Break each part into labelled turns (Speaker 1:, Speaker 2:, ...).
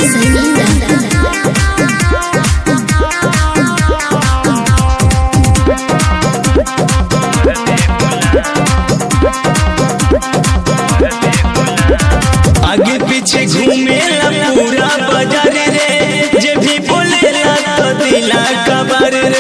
Speaker 1: आगे पीछे घूमेला पूरा बाजार रे जे भी बोलेला तो दिला कबर रे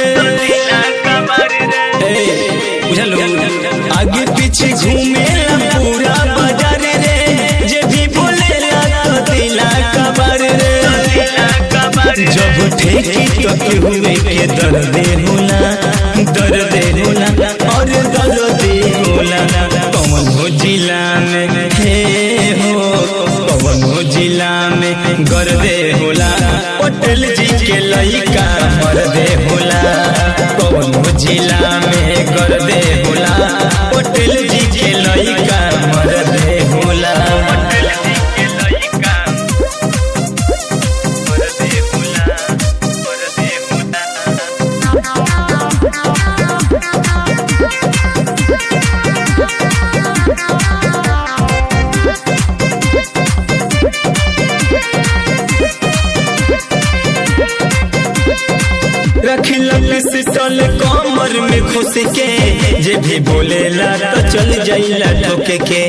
Speaker 1: ए, बुझलो आगे पीछे घूमेला पूरा बाजार रे जे भी बोलेला तो दिला कबर रे जब ठेकी तो केहू के दर्द होला दर्द होला और दर्द होला कौन हो जिला में हे हो कौन हो जिला में गर्दे होला पटेल जी के लइका मर्दे होला कौन हो जिला में गर्दे होला पटेल जी के लइका मर्दे होला पटेल जी के लइका मर्दे होला मर्दे होला रखिला पिस्टल कमर में घुस के जे भी बोलेला तो चल जाइला ठोके के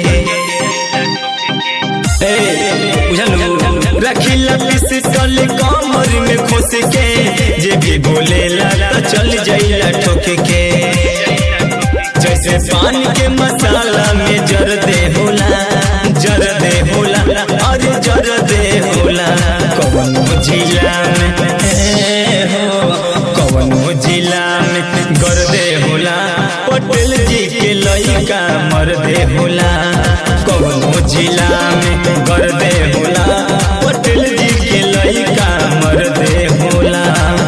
Speaker 1: ए बुझलू रखिला पिस्टल कमर में घुस के जे भी बोलेला तो चल जाइला ठोके के जैसे पान के मसाला में जर दे होला जर दे होला अरे जर दे होला कौन जिला में ए हो कौन जिला में गर्दे होला पटेल जी के लइका मर्दे होला कौन जिला में गर्दे होला पटेल जी के लइका मर्दे होला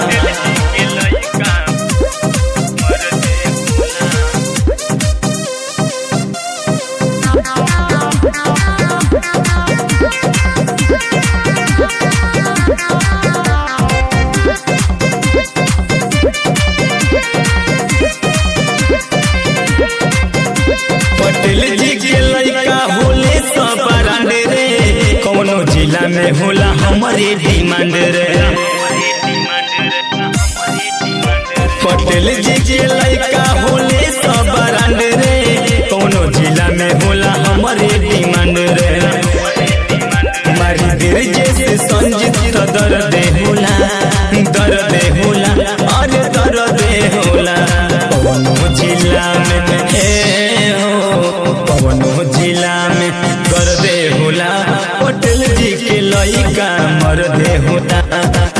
Speaker 1: पटेल जी के लइका होले सब ब्रांड रे कौनो जिला में होला हमारे डिमांड रे पटेल जी के लइका होले सब ब्रांड रे कौनो जिला में होला हमारे डिमांड रे मारी देर जैसे संजीत तो दर्द होला दर्द होला अरे दर्द होला कौनो जिला में हे हो कौनो जिला में गर्दे होला पटेल जी के लइका मर्दे होता